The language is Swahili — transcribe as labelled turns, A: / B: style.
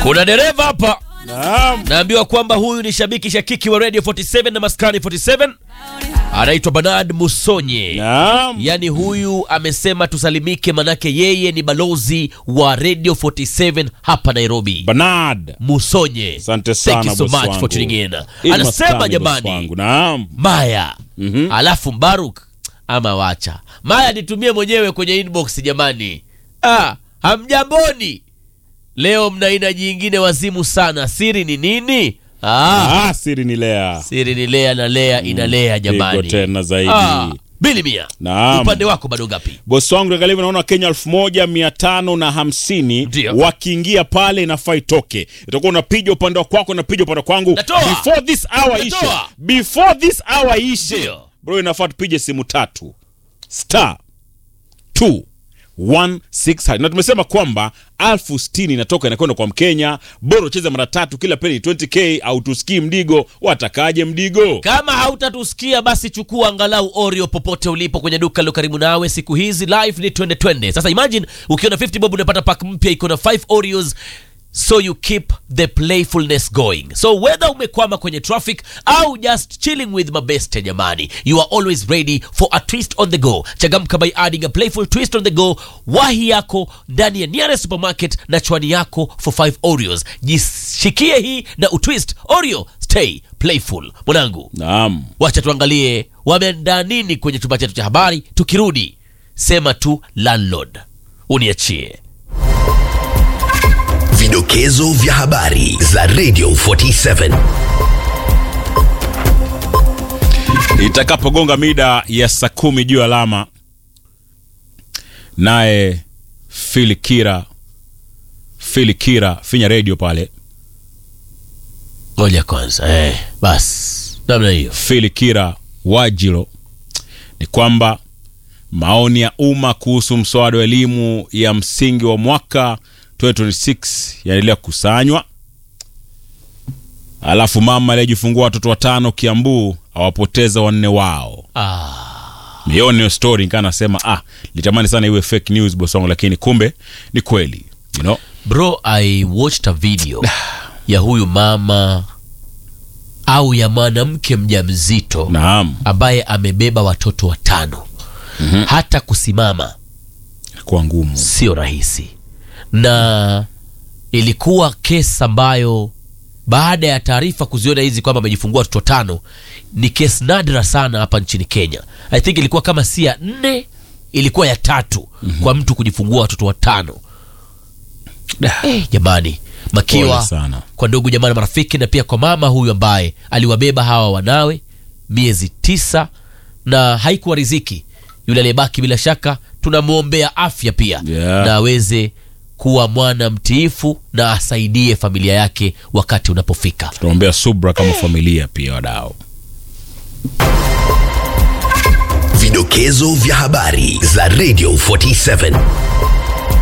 A: Kuna dereva hapa
B: Naam.
A: naambiwa kwamba huyu ni shabiki shakiki wa Radio 47 na Maskani 47, anaitwa Bernard Musonye.
B: Naam.
A: Yaani huyu amesema tusalimike, manake yeye ni balozi wa Radio 47 hapa Nairobi.
B: Bernard.
A: Musonye,
B: Asante sana,
A: thank you so
B: boss
A: much
B: wangu.
A: for tuning in.
B: Hii ni
A: Anasema
B: Maskani, boss
A: jamani,
B: wangu. Naam.
A: Maya alafu Mbaruk ama wacha Maya nitumie mwenyewe kwenye inbox jamani. Ah, hamjamboni leo, mna aina jingine wazimu sana. Siri ni nini? Ah,
B: Ah, siri ni Lea.
A: siri ni Lea na Lea inalea jamani.
B: Pigo tena zaidi.
A: Ah, bili mia.
B: Naam.
A: Upande wako bado ngapi?
B: Bosi wangu angalia, naona Kenya elfu moja mia tano na hamsini
A: Ndio.
B: wakiingia pale inafaa itoke, itakuwa unapiga upande wa kwako, unapiga upande wa kwangu
A: Natoa.
B: before this hour ishe,
A: Natoa.
B: before this hour ishe
A: Ndio.
B: bro, inafaa tupige simu tatu star 216 na tumesema kwamba alfu sitini inatoka inakwenda kwa Mkenya. Bora ucheze mara tatu, kila peni 20k au tusikii mdigo. Watakaje mdigo?
A: Kama hautatusikia basi chukua angalau Oreo popote ulipo kwenye duka lilo karibu nawe. Siku hizi live ni twende twende. Sasa imagine ukiwa na 50 bob unapata pack mpya iko na 5 Oreos so you keep the playfulness going. So whether umekwama kwenye traffic au just chilling with mabeste jamani, you are always ready for a twist on the go. Changamka by adding a playful twist on the go. Wahi yako ndani ya nearest supermarket na chwani yako for 5 Oreos. Jishikie hii na utwist Oreo. Stay playful. Mwanangu,
B: Naam.
A: wacha tuangalie wameandaa nini kwenye chumba chetu cha habari. Tukirudi sema tu landlord, uniachie
C: Vidokezo vya habari za Radio 47.
B: itakapogonga mida ya saa kumi juu alama, naye Filikira Filikira finya redio pale,
A: moja kwanza. Eh, basi namna hiyo.
B: Filikira Wajilo, ni kwamba maoni ya umma kuhusu mswada wa elimu ya msingi wa mwaka 2026 yanaendelea kukusanywa. Alafu mama aliyejifungua watoto watano Kiambu awapoteza wanne wao.
A: Ah,
B: Mioni hiyo story nikaa nasema ah, litamani sana iwe fake news boss wangu, lakini kumbe ni kweli you know?
A: bro, I watched a video ya huyu mama au ya mwanamke mjamzito
B: Naam,
A: ambaye amebeba watoto watano. Hata kusimama
B: kwa ngumu
A: sio rahisi, na ilikuwa kesi ambayo baada ya taarifa kuziona hizi kwamba amejifungua watoto tano, ni kesi nadra sana hapa nchini Kenya. I think ilikuwa kama si ya nne, ilikuwa ya tatu kwa mtu kujifungua watoto watano. Eh, jamani, makiwa
B: Pole sana.
A: kwa ndugu jamaa na marafiki, na pia kwa mama huyu ambaye aliwabeba hawa wanawe miezi tisa na haikuwa riziki. Yule aliyebaki bila shaka tunamwombea afya pia
B: Yeah.
A: na aweze kuwa mwana mtiifu na asaidie familia yake wakati unapofika.
B: tunaombea subra kama familia pia wadau.
C: Vidokezo vya habari za Radio 47.